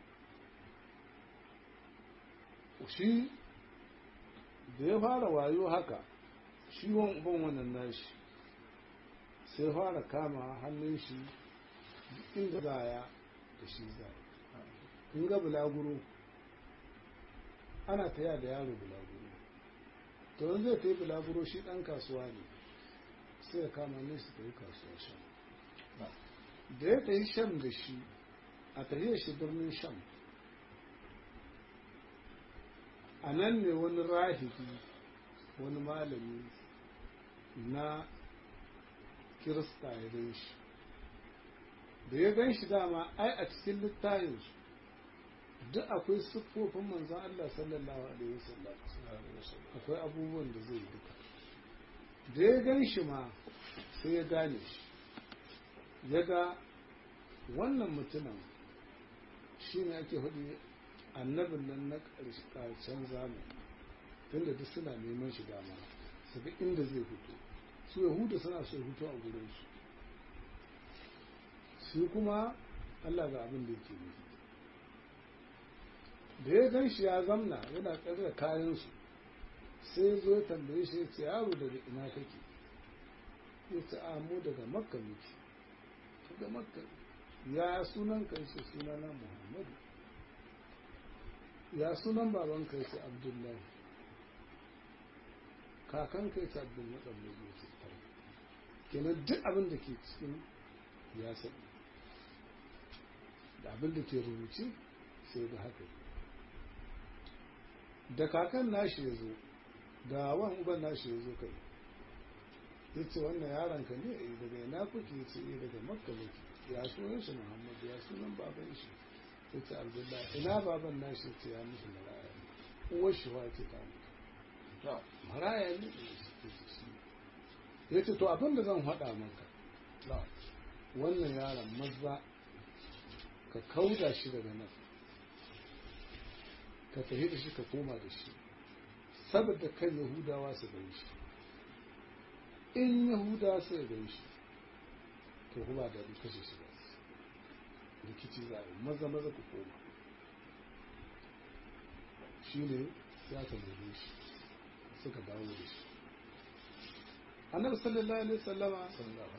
shi da ya fara wayo haka shi wan uban wannan nashi sai fara kama hannun shi inda zaya da shi za in ga bulaguro ana taya da yaro bulaguro to wani zai ta yi bulaguro shi ɗan kasuwa ne sai ya kama ne su ta yi kasuwa shan da ya ta yi shan da shi a tahiyar shi birnin shan a nan ne wani rahibi wani malami na kirista ya gan shi da ya gan shi dama ai a cikin littayinsu duk akwai siffofin manzan Allah sallallahu alaihi wasallam akwai abubuwan da zai duka da ya gan shi ma sai ya gane shi ya ga wannan mutumin shi ne ake hudu annabin nan na ƙarshen zamani tunda duk suna neman shi dama su ga inda zai fito su yahuda suna so fito a gurinsu su kuma allah ga abin da yake nufi da ya gan shi ya zamna yana tsare da kayansu sai zo ya tambaye shi ya ce yaro daga ina kake ya ce a mu daga makka muke daga makka ya sunan kai ce sunana muhammadu ya sunan baban kai ce abdullahi kakan kai ce abdullahi ya ce kenan duk abin da ke cikin ya sani da abin da ke rubuce sai da haka da kakan nashi ya zo da wan uban nashi ya zo kai ya ce wannan yaron ka ne eh daga ina kuke ya ce eh daga makka ne ya sunan shi muhammad ya sunan baban shi ya ce abdullahi ina baban nashi ce ya musu maraya ne uwar shi wa ce ta mutu maraya ne ya ce to abin da zan faɗa maka wannan yaron maza ka kauda shi daga nan ka tafi da shi ka koma da shi saboda kan yahudawa su gan shi in yahudawa su gan shi to kuma da kashe shi ba rikici za a yi maza maza ku koma shi ne ya ka nemi shi suka dawo da shi annabi sallallahu alaihi wasallama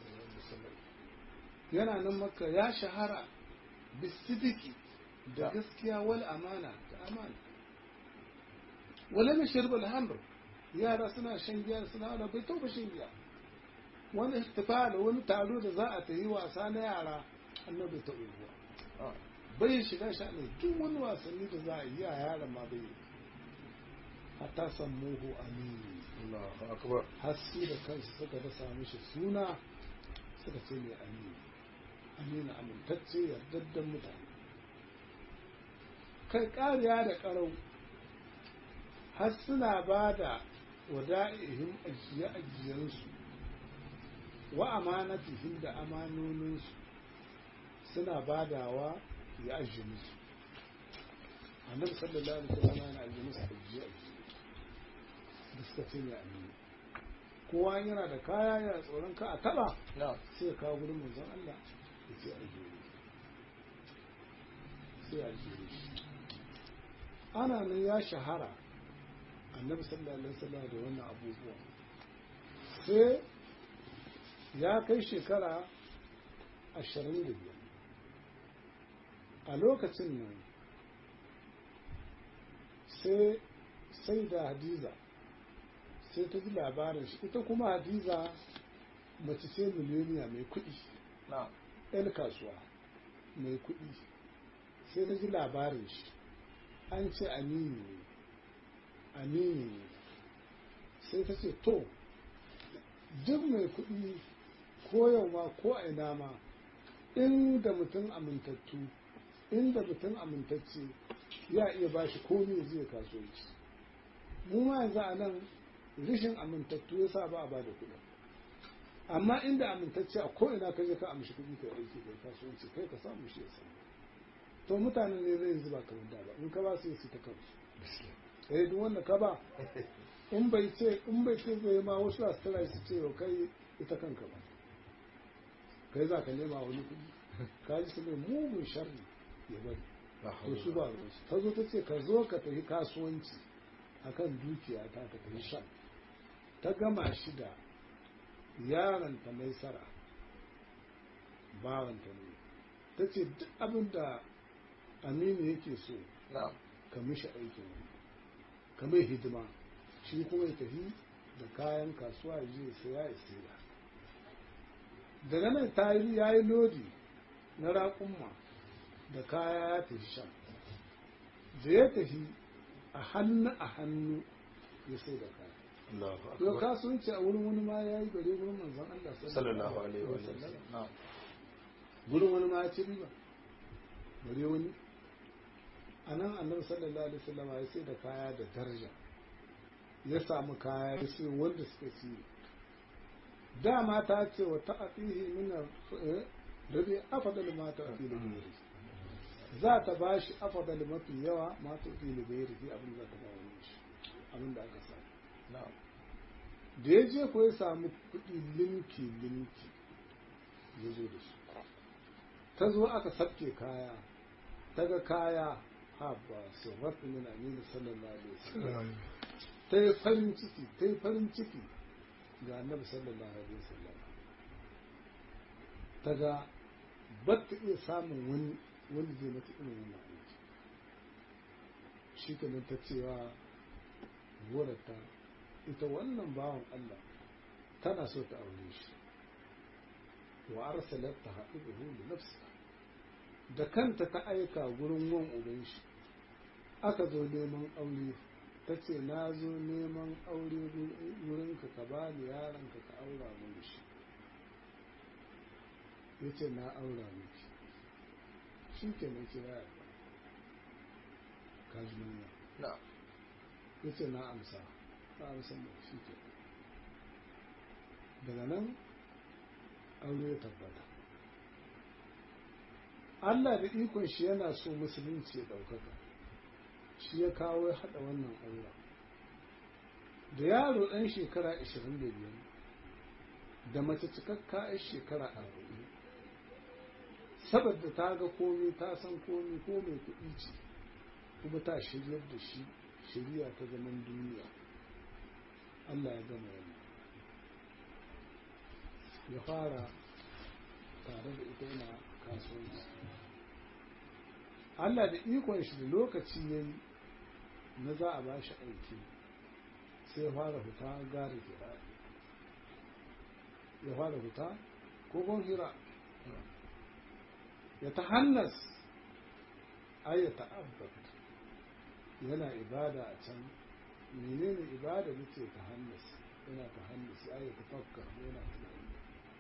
yana nan makka ya shahara bisidiki da gaskiya wal amana da amana wala mai shirbal hamr yara suna shan giya suna wani bai tauba shan giya wani ihtifal wani taro da za a ta yi wasa na yara annabi ta uwa bai shiga sha ne duk wani wasanni da za a yi a yaran ma bai hatta sammuhu amini Allahu akbar har su da kansu suka dasa mishi suna suka ce mai amini amina amintacce yardaddan mutane kai ƙariya da ƙarau har suna ba da wada'ihim ajiye-ajiyensu wa amanatihim da amanoninsu suna badawa ya ajiye musu annabi sallallahu alaihi wasallam yana ajiye musu ajiye-ajiye da suka ce mai amini kowa yana da kaya yana tsoron ka a taba sai ya kawo gudun manzon Allah ya ce ajiye sai ajiye shi ana nan ya shahara annabi sallallahu alaihi wasallam da wannan abubuwa sai ya kai shekara ashirin da biyar a lokacin nan sai sai da hadiza sai ta ji labarin shi ita kuma hadiza mace ce miliyoniya mai kuɗi yan kasuwa mai kuɗi sai ta ji labarin shi an ce amini ne amini ne sai ta ce to duk mai kuɗi ko yau ma ko a ina ma inda mutum amintattu inda mutum amintacce ya iya ba shi komi zai kasuwanci mu ma yanzu a nan rishin amintattu ya sa ba a ba da kuɗi amma inda amintacce a ko'ina ka je ka amshi kuɗi ka aiki kai kasuwanci kai ka samu shi ya samu to mutanen ne zai zuba kamar da ba in ka ba su su ta kansu eh duk wanda ka ba in bai ce in bai ce zai ma wasu a tara su ce yau kai ita kanka ba kai za ka nema wani kuɗi ka ji su mai mugun sharri ya bari to su ba su ta zo ta ce ka zo ka tafi kasuwanci akan dukiya ta ka tafi shan ta gama shi da yaronta mai sara bawanta ne ta ce duk abin da aminu yake so na'am ka mishi aikin ka mai hidima shi kuma ya tafi da kayan kasuwa ya je ya saya ya sayar daga nan ta yi ya yi lodi na raƙumma da kaya ya tafi shan da ya tafi a hannu a hannu ya sai da kaya Allahu yau akbar kasuwanci a wurin wani ma ya yi bare wurin manzon Allah sallallahu alaihi wa sallam na'am gurin wani ma ya ci riba bare wani a nan annabi sallallahu alaihi wasallam ya sai da kaya da daraja ya samu kaya ya sai wanda suka ci dama ta ce wa ta'atihi min rabi afdal ma ta'ati da gairi za ta bashi afdal mafi yawa ma ta'ati da gairi abin da ta ba wani shi abin da aka samu na'am da ya je ko ya samu kuɗi linki linki ya zo da su ta zo aka sabke kaya ta ga kaya ha ba su rafi min aminu sallallahu alaihi wasallam ta yi farin ciki ta yi farin ciki ga annabi sallallahu alaihi wasallam ta ga ba ta iya samun wani wani zai mata irin wannan aiki shi kenan ta cewa wadata ita wannan bawan Allah tana so ta aure shi wa arsalat ta haɗu da nafsa da kanta ta aika gurin wan uban shi aka zo neman aure ta ce na zo neman aure wurinka ka ba ni yaronka ka aura mini shi ya ce na aura miki shi ke nan kira ya ba ka ji nuna na'am ya ce na amsa na amsa mai shi ke daga nan aure ya tabbata Allah da ikon shi yana so musulunci ya ɗaukaka shi ya kawo ya haɗa wannan aura da yaro ɗan shekara 25 da mace cikakka 'yar shekara 40 saboda ta ga komi ta san komi ko mai kuɗi ce kuma ta shiryar da shi shirya ta zaman duniya Allah ya gama wannan ya fara tare da ita yana kasuwanci Allah da ikon shi da lokaci ya yi na za a ba shi aiki sai ya fara fita gari hira ya fara fita kogon hira ya ta hannas ai ya ta'abbat yana ibada a can menene ibada nace ta hannas yana ta hannas ai ya tafakkar yana tunani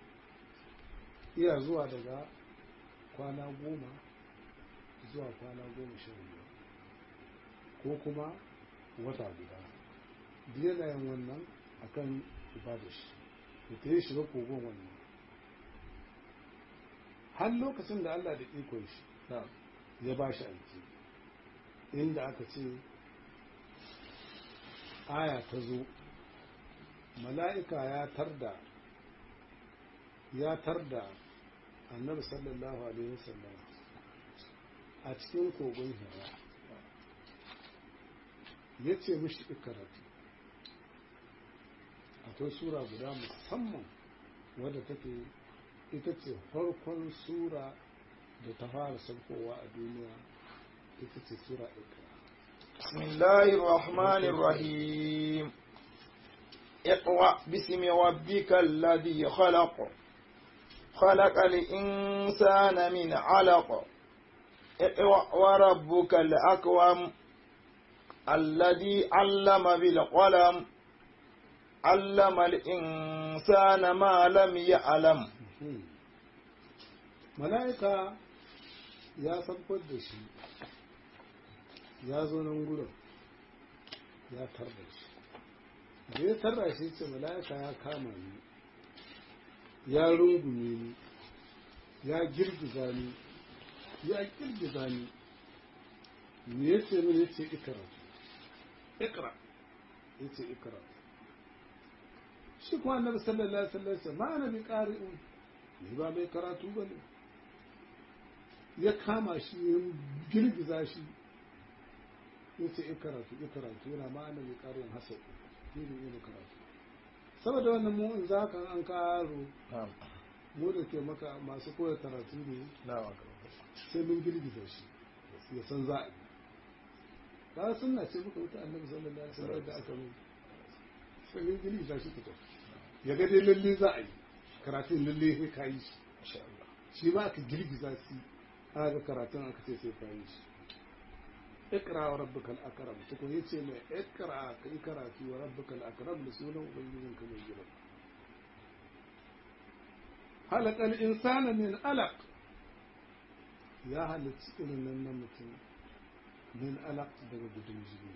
iya zuwa daga kwana goma zuwa kwana goma sha biyar ko kuma wata guda duk yana yin wannan akan ibada shi da ta yi shiga kogon wannan har lokacin da Allah da ikon shi na'am ya ba shi aiki inda aka ce aya ta zo mala'ika ya tarda ya tarda annabi sallallahu alaihi wasallam a cikin kogon hira ya ce mishi ikaratu akwai sura guda musamman wadda take ita ce farkon sura da ta fara saukowa a duniya ita ce sura ikra بسم الله الرحمن الرحيم اقرأ باسم ربك الذي خلق خلق الإنسان من علق اقرأ وربك الأكرم الذي علم بالقلم علم الإنسان ما لم يعلم mala'ika ya sabbar da shi ya zo nan gudun ya tarda shi da ya tarda shi ce mala'ika ya kama ni ya rungume ni ya girgiza ni ya girgiza ni me ya ce mini ya ce ikra ikra ya ce ikra shi kuma annabi sallallahu alaihi wasallam ma ana bi qari'un ni ba mai karatu bane ya kama shi ya girgiza shi ya ce karatu ya karatu yana ma'ana mai ƙarin hasau shi ne yana karatu saboda wannan mu in za ka an karo نعم mu da ke maka masu koya karatu ne نعم sai mun girgiza shi ya san za a yi ba sunna ce muka wuta annabi sallallahu alaihi wasallam da aka mai sai mun girgiza shi fito ya ga dai lalle za a yi karatun lalle sai ka yi shi Masha Allah. shi ba aka girgiza shi aka ga karatun aka ce sai ka yi shi ikra wa rabbukal akram tukun yace mai ikra ka yi karatu wa rabbukal akram da sunan ubangijinka mai girma halakal insana min alaq ya halicci irin nan na mutum min alaq daga gudun jini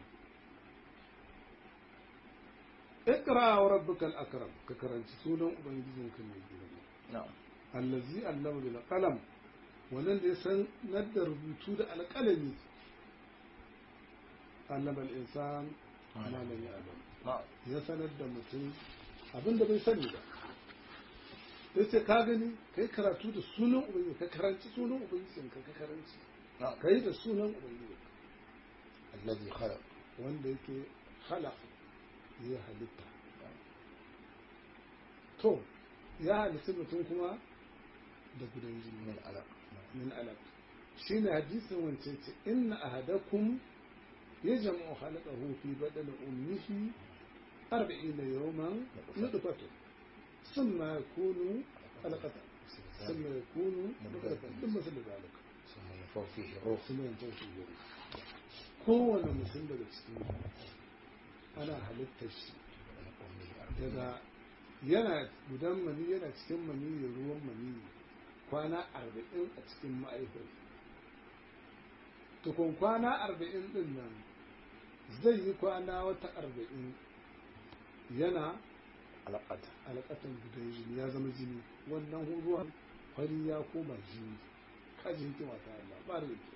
ikra wa rabbukal akram ka karanci sunan ubangijinka mai girma Na'am. allazi allama bil qalam wannan da ya san da rubutu da alƙalami allama al insan ma lam ya'lam Na'am. ya sanar da mutum abin da bai sani ba ya ce ka gani kai karatu da sunan ubangiji ka karanci sunan ubangiji ka ka karanci Na'am. kai da sunan ubangiji Alladhi khalaq. wanda yake halak ya halitta to ya halitta mutum kuma da gudan jini Min alaq. min alaq shine hadisin wancan ce inna ahadakum yajma'u khalaqahu fi badani ummihi 40 yawman nutfatu thumma yakunu alaqatan thumma yakunu mudghatan thumma مثل ذلك ثم ينفخ فيه الروح. thumma yantahu fi kowane mutum daga cikin ana halittar shi daga yana gudan mani yana cikin mani da ruwan mani kwana arba'in a cikin ma'aikar tukun kwana arba'in din nan zai yi kwana wata arba'in yana Alaqata. alƙatan gudan jini ya zama jini wannan ruwan fari ya koma jini kaji hikima ta Allah ba da yake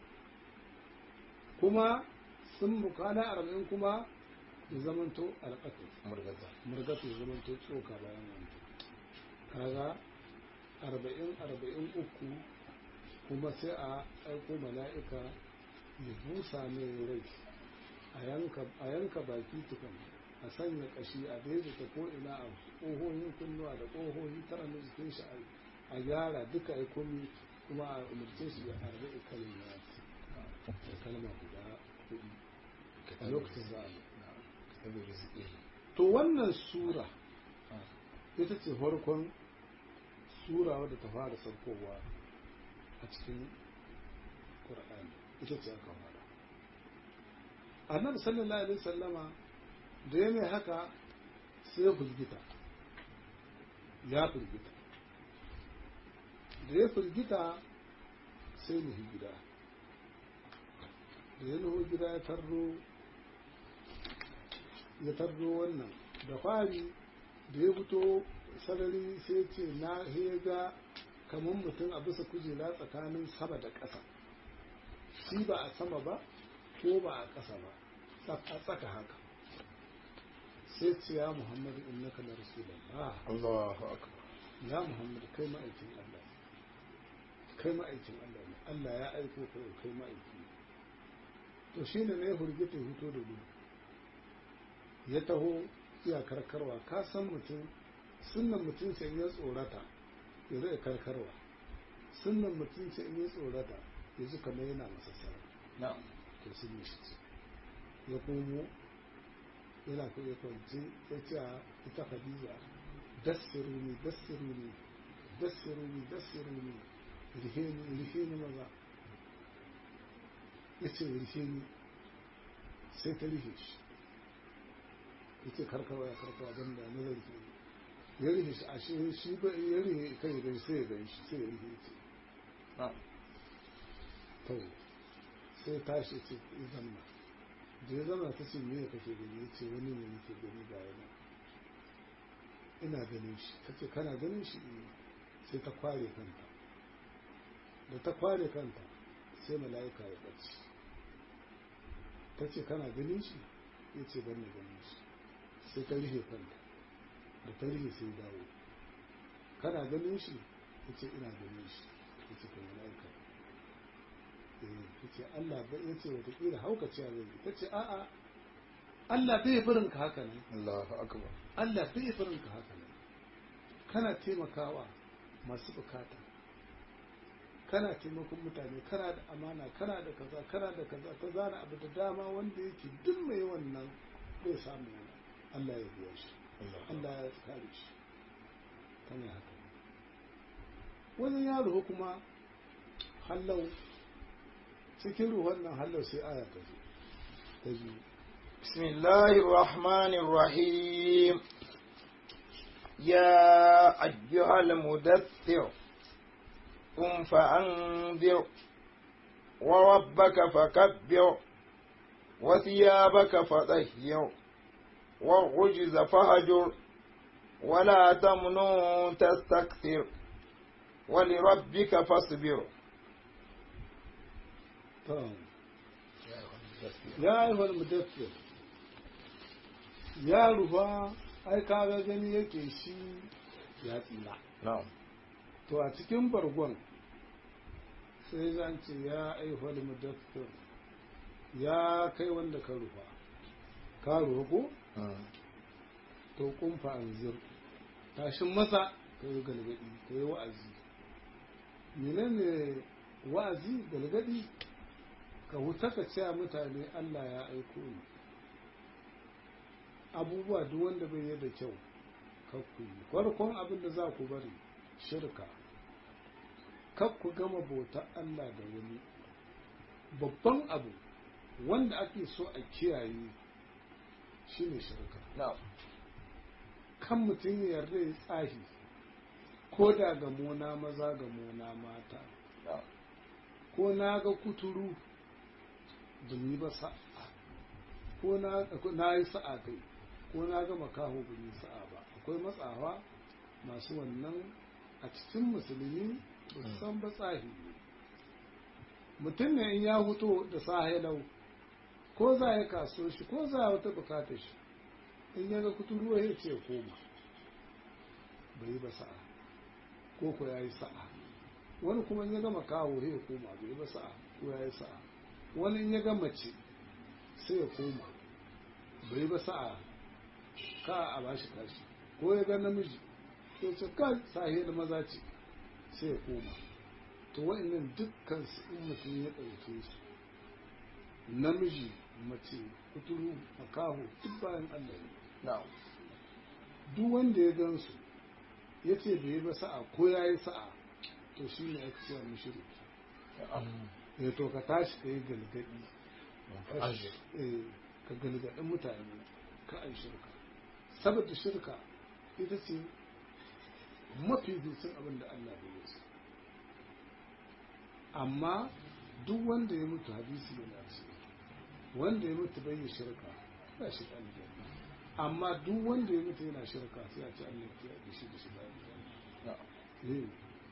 kuma sun kwana arba'in kuma ya zamanto alƙatan Murgaza. murgatu ya zama to tsoka bayan wanda kaga arba'in arba'in uku kuma sai a aiko mala'ika ya busa mai rai a yanka a yanka baki tukun a sanya kashi a daidaita ko ina a ƙohohin kunnuwa da ƙohohi tara na jikin shi a gyara duka ya komi kuma a umarce shi da arba'i kalma da kalma guda hudu a lokacin za a yi Tabi rizqi. to wannan sura ita ce farkon sura wadda ta fara saukowa a cikin ƙur'ani ita ce aka fara annabi sallallahu alaihi sallama da ya mai haka sai ya firgita ya firgita da ya firgita sai nuhi gida da ya nuhu gida ya tarro ya tarro wannan da fari da ya fito sarari sai ce na ga kamar mutum a bisa kujera tsakanin sama da ƙasa shi ba a sama ba ko ba a ƙasa ba a tsaka haka sai ce ya muhammadu innaka na rasulullah Allahu akbar. ya muhammadu kai ma'aikin allah kai ma'aikin allah ne allah ya aiko kai kai ma'aiki ne to shine ne ya hurgita ya fito da gudu ya taho iya karkarwa ka san mutum sunan mutum sai ya tsorata ya zai karkarwa sunan mutum sai ya tsorata ya ji kamar yana masassara Na'am. to sun yi shi ya komo yana ko ya kwanci ya ce a ita hadiza dassiruni dassiruni dassiruni dassiruni riheni riheni maza ya ce riheni sai ta rihe shi yace karkarwa ya karkarwa don da na zarfi ya rihe shi a shi shi ba ya rihe kai da sai ya gani shi sai ya rihe ce Na'am. to sai tashi ce ya zama da ya zama ta ce me ya kake gani ya ce wani ne nake gani ga yana ina ganin shi ta ce kana ganin shi Eh. sai ta kware kanta da ta kware kanta sai mala'ika ya ɓace ta ce kana ganin shi ya ce ban na ganin shi sai ta rufe kanta da ta rufe sai dawo kana ganin shi ya ce ina ganin shi ya ce kan mala'ika ya ce Allah ba ya ce watakila hauka ce zai yi ta ce a'a Allah bai barin ka haka ne Allahu akbar. Allah bai barin ka haka ne kana taimakawa masu bukata kana taimakon mutane kana da amana kana da kaza kana da kaza ta zana abu da dama wanda yake duk mai wannan zai samu Allah ya biya shi Allah ya kare shi kana haka wani yaro kuma hallau cikin ruwan nan hallau sai aya ta zo ta biyu بسم الله الرحمن الرحيم يا أيها المدثر قم فأنذر وربك فكبر وثيابك فطهر والرجز فهجر ولا تمنن تستكثر ولربك فاصبر ya yi wani mudaffir ya rufa ai kaga gani yake shi ya tsira نعم to a cikin bargon sai zan ce ya aihwal mudaffir ya kai wanda ka rufa ka rufa ko to kumfa anzir tashin masa ka yi galgadi ka yi wa'azi menene wa'azi galgadi ka huta ka ce mutane Allah ya aiko ni abubuwa duk wanda bai yi da kyau kakku yi farkon abin da za ku bari shirka kakku gama bauta Allah da wani babban abu wanda ake so a kiyaye shine shirka نعم kan mutum ya yarda ya tsahi ko da ga mona maza ga mona mata نعم ko na ga kuturu ban yi ba sa'a ko na na yi sa'a kai ko na ga makaho ban yi sa'a ba akwai matsawa masu wannan a cikin musulmi ba su san ba tsahi ne mutum ne in ya huto da sahelau ko za ya kaso shi ko za wata bukatar shi in ya ga kuturu ya ce koma bai yi ba sa'a ko ko ya yi sa'a wani kuma in ya gama kawo ya koma bai yi ba sa'a ko ya yi sa'a wani in ya ga mace sai ya koma bai ba sa'a ka a bashi kashi ko ya ga namiji to ce ka sahi da maza ce sai ya koma to wa'annan dukkan su in mutum ya ɗauke su namiji mace kuturu makaho duk bayan Allah ne نعم duk wanda ya gan su ya ce bai yi ba sa'a ko ya yi sa'a to shi ne ake cewa mushriki ya to ka tashi ka yi galgadi eh, ka galgaɗin mutane ka ai shirka saboda shirka ita ce mafi dutsen abin da Allah bai yi su amma duk wanda ya mutu hadisi yana ce wanda ya mutu bai yi shirka ba shi da aljanna amma duk wanda ya mutu yana shirka sai a ce Allah ya da shi da shi da aljanna Eh.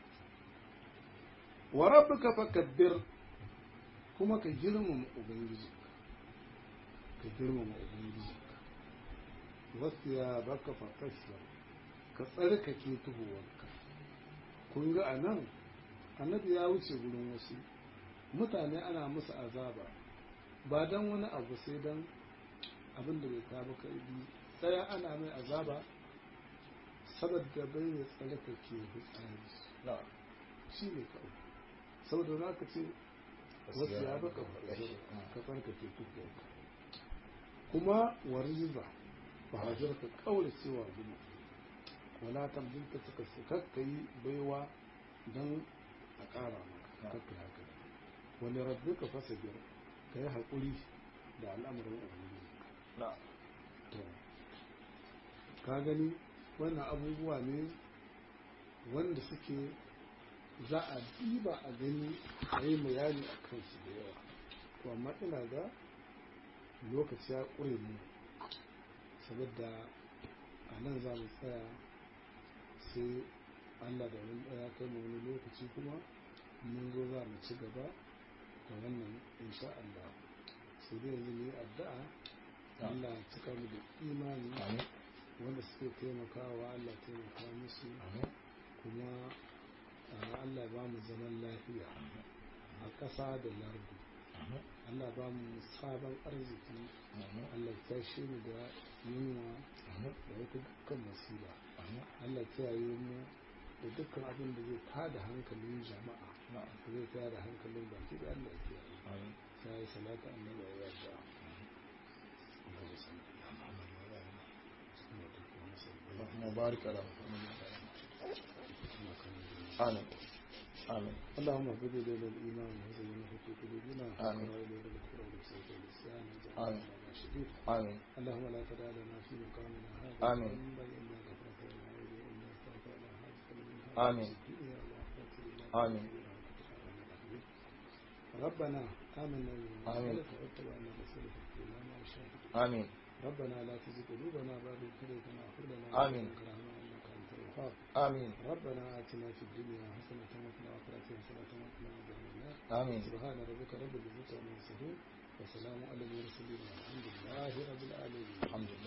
wa rabbuka fakabbir kuma ka girmama ubangiji ka girmama ubangiji wasu ya baka fakashwa ka tsarkake tuhuwarka kun ga a nan annabi ya wuce gurin wasu mutane ana musu azaba ba don wani abu sai don abin da bai kawo karbi tsaya ana mai azaba saboda bai ya tsarkake fitsari نعم shi ne kawai saboda za ka ce wasu ya baka ka tsarkake tuhuwarka kuma wariza ba hajar ka kaura cewa gina wala tamdin ka suka kakka yi baiwa don a ƙara maka kakka haka wani rabbi ka fasa biyar ka yi haƙuri da al'amuran ubangiji نعم to ka gani wannan abubuwa ne wanda suke za a diba a gani a yi bayani a kansu da yawa to amma ina ga lokaci ya ƙure mu saboda a nan za mu tsaya sai allah da wani ɗaya kai mu wani lokaci kuma mun zo za mu ci gaba da wannan insha allah sai dai yanzu mu yi addu'a allah ya cika mu da imani آمين wanda suke taimakawa allah taimaka musu آمين kuma uh, allah ba mu zaman lafiya a ƙasa da lardu آمين allah ba mu sabon arziki آمين allah ta shi mu da yunwa آمين da wata dukkan masiba آمين allah kiyaye mu da dukkan abin da zai tada hankalin jama'a na'am da zai tada hankalin baki da Allah ya kiyaye amin sai salatu annabi ya yarda Allahumma salli ala Muhammad wa ala ali Muhammad اللهم بارك على محمد آمين آمين اللهم اهبط الينا الايمان وزينه في قلوبنا آمين. وقرا الينا الكفر والفسوق والعصيان آمين. واجعلنا راشدين آمين اللهم لا تدع لنا في مقامنا هذا آمين. ذنبا الا غفرته لنا والا استغفر لنا حاجه من آمين. الدنيا والاخره الا آمين. ربنا آمنا بما آمين. أنزلت واتبعنا الرسول فاغفر لنا وشاهد آمين ربنا لا تزغ قلوبنا بعد إذ هديتنا وهب لنا آمين. من لدنك رحمة إنك أنت الوهاب آمين ربنا آتنا في الدنيا حسنة وفي الآخرة حسنة وقنا عذاب النار آمين سبحان ربك رب العزة عما يصفون وسلام على المرسلين والحمد لله رب العالمين الحمد لله